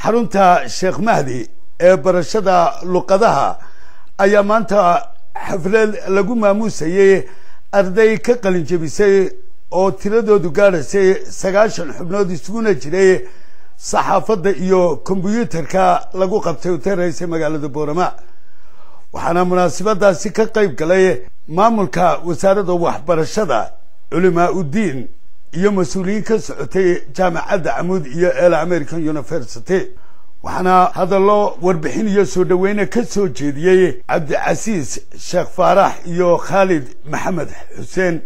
xarunta sheekh mahdi ee barashada luqadaha ayaa maanta xaflad lagu maamuusayey arday ka qalin jebisay oo tiradoodu gaadhaysay sagaashan xubnood isuguna jiray saxaafadda iyo kombyuutarka lagu qabtay utaraysay magaalada boorama waxaana munaasabadaasi ka qayb galay maamulka wasaaradda waxbarashada culimaa uddiin iyo mas-uuliyiin ka socotay jaamacadda camuud iyo el american university waxaana hadallo warbixin iyo soo dhaweyne ka soo jeediyey cabdicasiis sheekh faarax iyo khaalid maxamed xuseen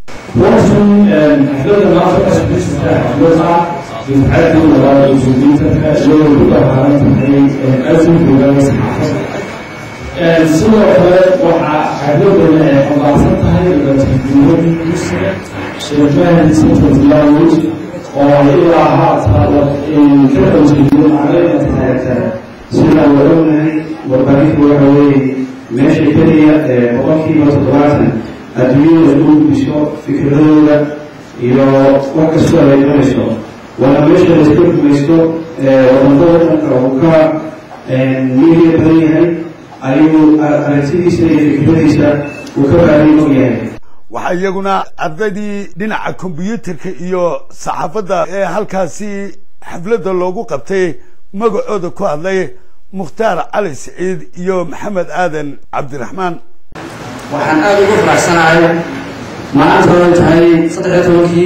runtii xafladda maanta ka shaqaysta xaflada difcadda labaad ee suudiintanka iyadoo ku dhaqaaran tahay asinkoga saxaafada sidoo kale waxaa xafladana ay xambaarsan tahay labatanguuradii dugsiga sheekh mahdi central language oo ilaa haata ka qanjeediyo macalina taagta sida waognahay warbaahinta waxa weeye meesha keliya boqolkiiba toddobaatan adduunyada lagu gudbiso fikradooda iyo wax kastoo ay imanayso waana meesha layska rumaysto wadamada wadanka uu ka miidiya badan yahay ayuu aragtidiisa iyo fikradiisa uu ka baadiin og yahay waxaa iyaguna ardaydii dhinaca kombyuutarka iyo saxaafadda ee halkaasi xafladda loogu qabtay magacooda ku hadlay mukhtaar cali siciid iyo maxamed aadan cabdiraxmaan waxaan aada ugu faraxsanahay maanta oo tahay saddexiyo tobankii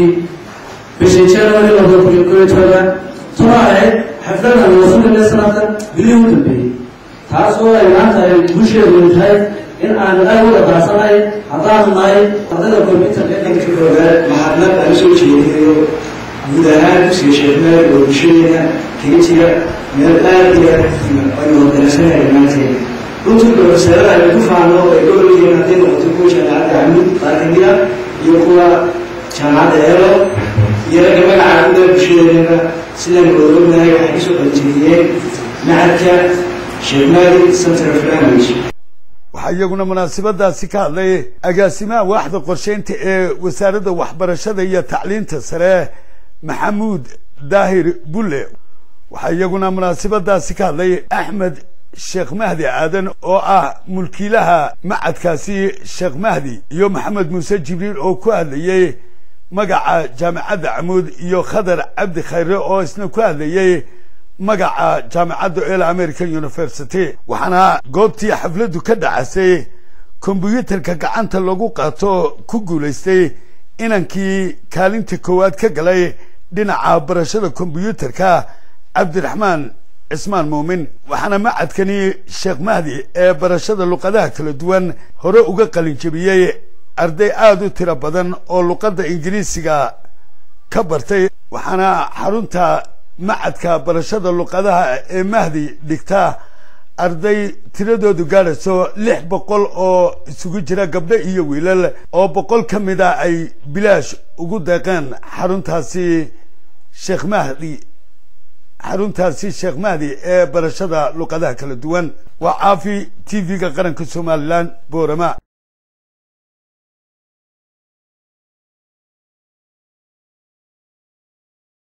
bishii january labada kun iyo koob iyo toban tuna ahayd xafladan wasuulile sanadka bilihii u dambeeyey taas oo ay maanta ay bulsheedu tahay in aanu aad u dhaqaasanahay haddaanu nahay ardayda combyutarka dhanka koowaad mahadnaq aan soo jeedinayo guud ahaan dugsiga sheekmaad oo bulshadeena kaga jira meel aad iyo aad aynu hodanasanahay dhammaanteen runtii profeseerada aynu ku faano ay gobolkiina hadday noqoto kuwa jaamacadda camud qaar kamid ah iyo kuwa jaamacadda eelo iyo ragga magaca guda bulshadeena sidaan oognahay waxay kasoo qalinjeediyeen macadka sheekmaadi center of language waxaa iyaguna munaasabadaasi ka hadlay agaasimaha waaxda qorsheynta ee wasaaradda waxbarashada iyo tacliinta sare maxamuud daahir bulle waxaa iyaguna munaasabadaasi ka hadlay axmed sheekh mahdi aadan oo ah mulkiilaha macadkaasi sheekh mahdi iyo maxamed muuse jibriil oo ku hadlayey magaca jaamacadda camuud iyo khadar cabdi khayre oo isna ku hadlayey magaca jaamacadda el american university waxaana goobtii xafladdu ka dhacasay kombyuutarka gacanta lagu qaato ku guulaystay inankii kaalinta koowaad ka galay dhinaca barashada kombyuutarka cabdiraxmaan cismaan muumin waxaana macadkani sheekh mahdi ee barashada luqadaha kala duwan hore uga qalin jebiyey arday aada u tiro badan oo luqadda ingiriisiga ka bartay waxaana xarunta macadka barashada luqadaha ee mahdi dhigta arday tiradoodu gaadhayso lix boqol oo isugu jira gabdho iyo wiilal oo boqol ka mid a ay bilaash ugu deeqeen xaruntaasi sheekh mahdi xaruntaasi sheekh mahdi ee barashada luqadaha kala duwan waa caafi t v-ga qaranka somalilan boorama